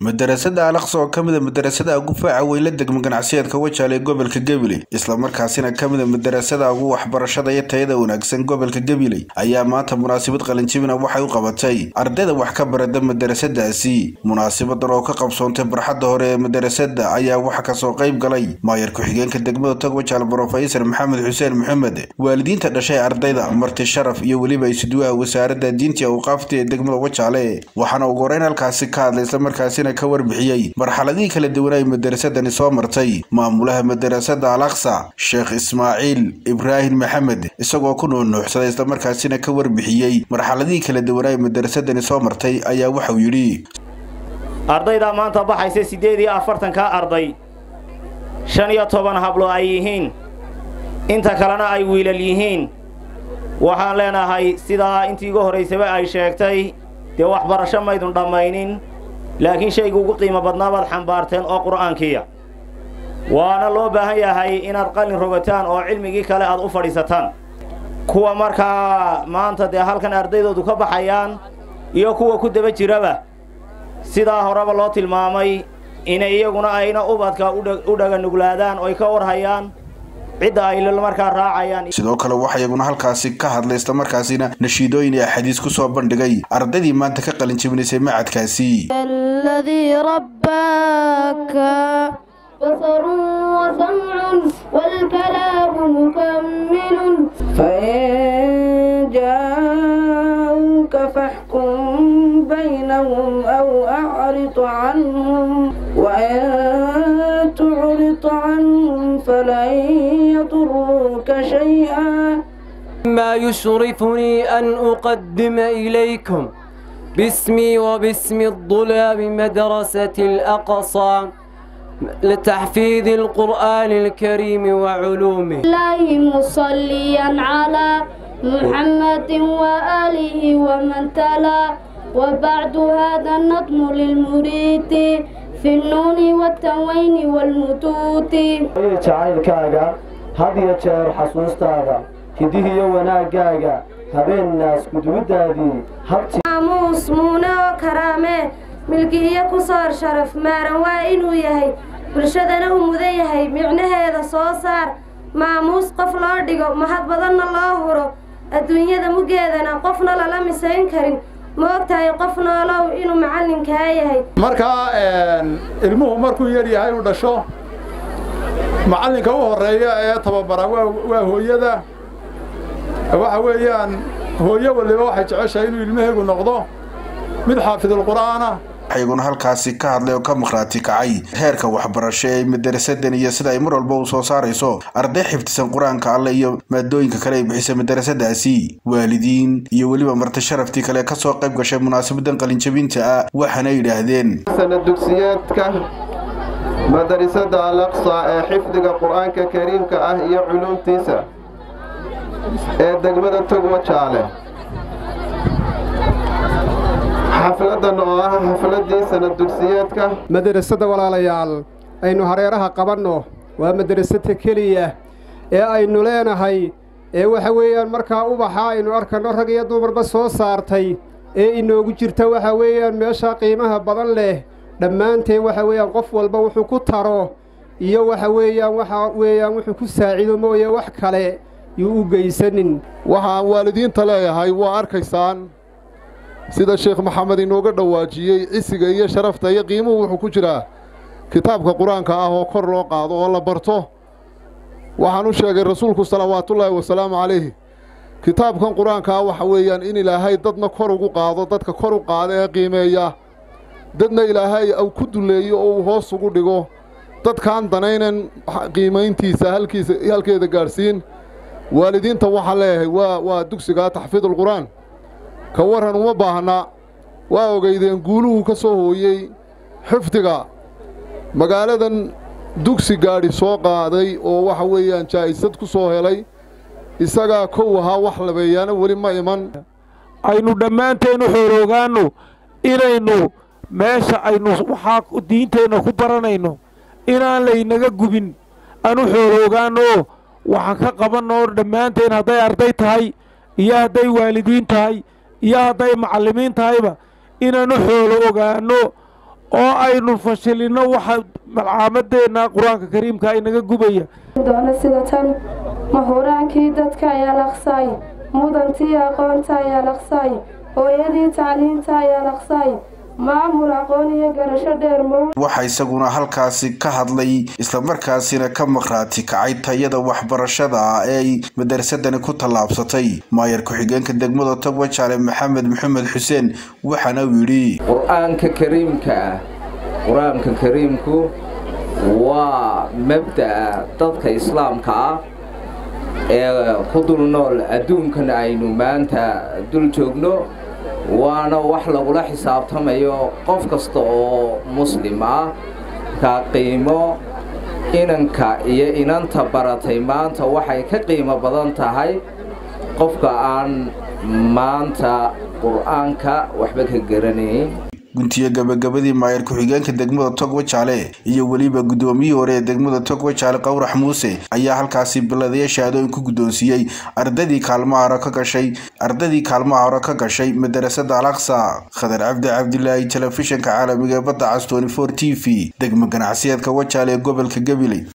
madarasada alaqsa oo ka mid a madarasada ugu faaca weyn la degma ganacsiyeedka wajaale ee gobolka gabiley islamarkaasina ka mid a madarasada ugu waxbarashada iyo tayada wanaagsan gobolka gabiley ayaa maanta munaasabad qalinjibina waxay u qabatay ardayda wax ka barada madarasadaasi munaasabadan oo ka qabsoontay barxadda hore ee madarasada ayaa waxa kasoo qayb galay maayar ku-xigeenka degmada tog wajaale brofesor maxamed xuseen maxamed waalidiinta dhashay ardayda marti sharaf iyo weliba isuduwaha wasaaradda diinta awqaafta ee degmada wajaale waxaana ugu horeyn halkaasi ka hadlay islamarkaasina ka warbixiyey marxaladihii kala duwan ay madarasadani soo martay maamulaha madarasada alaqsa sheekh ismaaciil ibraahim maxamed isagoo ku nuunuuxsaday islamarkaasina ka warbixiyey marxaladihii kala duwan ay madarasadani soo martay ayaa waxauu yidhi ardaydaa maanta baxaysa siddeed iyo afartanka arday shan iyo toban hablo ay yihiin inta kalena ay wiilal yihiin waxaan leenahay sidaa intii iga horraysaba ay sheegtay dee waxbarasho maydun dhammaynin laakiin shayga ugu qiimo badnaa baad xambaarteen oo qur'aankiiya waana loo baahan yahay inaad qalin rogataan oo cilmigii kale aad u fadhiisataan kuwa markaa maanta dee halkan ardaydoodu ka baxayaan iyo kuwa ku daba jiraba sidaa horeba loo tilmaamay inay iyaguna ayna ubadka u dhaganuglaadaan oy ka warhayaan cidda ay markaa raacayaan sidoo kale waxaa iyaguna halkaasi ka hadlay islamarkaasina nashiidooyin iyo axaadiis ku soo bandhigay ardaydii maanta ka qalin jebinaysay macadkaasi الذي رباك بصر وسمع والكلام مكمل فإن جاءوك فاحكم بينهم أو أعرض عنهم وإن تعرض عنهم فلن يضروك شيئا ما يشرفني أن أقدم إليكم باسمي وباسم الطلاب مدرسة الأقصى لتحفيظ القرآن الكريم وعلومه الله مصليا على محمد وآله ومن تلا وبعد هذا النظم للمريد في النون والتنوين والمتوت jacaylkaaga had iyo jeer xasuustaada hidihiyo wanaaggaaga habeennaas gudubiddaadii habti maamuus muune oo karaamee milkihiyo ku soor sharaf maaran waa inuu yahay bulshadana u mudan yahay micnaheeda soo saar maamuus qof loo dhigo mahad badanna loo huro adduunyada muggeedana qofna lala misayn karin ma og tahay qof noolow inuu macallinkaa yahay markaa ilmuhu markuu yar yahay inuu dhasho macallinka u horreeya ee tababara waa hooyada waxa weeyaan hooyo waliba waxay jeceshahay inuu ilmaheegu noqdo mid xaafidulqur'aana iyaguna halkaasi ka hadlay oo ka maqhraati kacay heerka waxbarasho ee madarasadan iyo sida ay mar walba u soo saarayso arday xifdisan qur-aanka alle iyo maadooyinka kale ay bixisa madarasadaasi waalidiin iyo weliba marti sharaftii kale ka soo qayb gashay munaasabadan qalinjabinta ah waxaana yidhaahdeen sana dugsiyeedka madarisada alaqsa ee xifdiga qur-aanka kariimka ah iyo culuumtiisa ee degmada tog wajaale xafladan oo ah xafladii sanad dugsiyeedka madarasada walaalayaal aynu hareeraha qabanno waa madarasada keliya ee aynu leenahay ee waxa weeyaan markaa ubaxa aynu arkanno rag iyo dumarba soo saartay ee inoogu jirta waxa weeyaan meesha qiimaha badan leh dhammaanteen waxa weeyaan qof walba wuxuu ku taro iyo waxa weeyaan waxa weeyaan wuxuu ku saacido mooye wax kale yuu u geysanin waxaan waalidiinta leeyahay waa arkaysaan sida sheekh maxamed inooga dhowaajiyey cisiga iyo sharafta iyo qiimuhu wuxuu ku jiraa kitaabka qur-aanka ah oo kor loo qaado oo la barto waxaan u sheegay rasuulku salawaatullaahi wasalaamu calayhi kitaabkan qur-aanka ah waxa weeyaan in ilaahay dadna kor ugu qaado dadka kor u qaada ee qiimeeya dadna ilaahay au ku dulleeyo oo uu hoos ugu dhigo dadkaan danaynan qiimayntiisa halkiisa halkeeda gaadhsiin waalidiinta waxaan leeyahay waa waa dugsigaa taxfiidulqur'aan ka warran uma baahna waa ogeydeen guuluhu ka soo hooyey xifdiga magaaladan dugsi gaadhi soo qaaday oo waxa weeyaan jaa'isad ku soo helay isagaa kow ahaa wax labeeyaana weli ma iman aynu dhammaanteen u xooroogaanno inaynu meesha aynu waxaa diinteenna ku baranayno inaan laynaga gubin aan u xooroogaanno waxaan ka qabanno dhammaanteen hadday arday tahay iyo hadday waalidiin tahay iyo hadday macallimiin tahayba inaan u xoolo ogaanno oo aynu fashilinno waxa malcaamadeenna qur-aanka kariimka inaga gubaya doona sida tan mahuraankii dadka ayaa laqsaay mudantii aqoonta ayaa laqsaay hooyadii tacliinta ayaa laqsaay maamul aqoon iyo garasho dheer mow waxaa isaguna halkaasi ka hadlay islamarkaasina ka maqhraati kacay tayada waxbarashada ee ay madarasadani ku tallaabsatay maayar ku-xigeenka degmada togwa jaale maxamed maxamed xuseen waxaana uu yidhi qur-aanka kariimka ah qur-aanka kariimku waa mabda'a dadka islaamka ah ee ku dul nool adduunkan aynu maanta dul joogno waana wax lagula xisaabtamayo qof kasta oo muslim ah ka qiimo inanka iyo inanta baratay maanta waxay ka qiimo badan tahay qofka aan maanta qur-aanka waxba ka garanayn guntiye gabagabadii maayar ku-xigeenka degmada togwa jaale iyo weliba guddoomiyihii hore ee degmada togwa jaale qowrax muuse ayaa halkaasi biladaya shahaadooyin ku guddoonsiiyey ardadii kaalmaha hore ka gashay ardadii kaalmaha hore ka gashay madarasada alaqsa khadar cabdi cabdilaahi telefishinka caalamiga ee badda cas tony for t v degmo ganacsiyeedka wajaale ee gobolka gabiley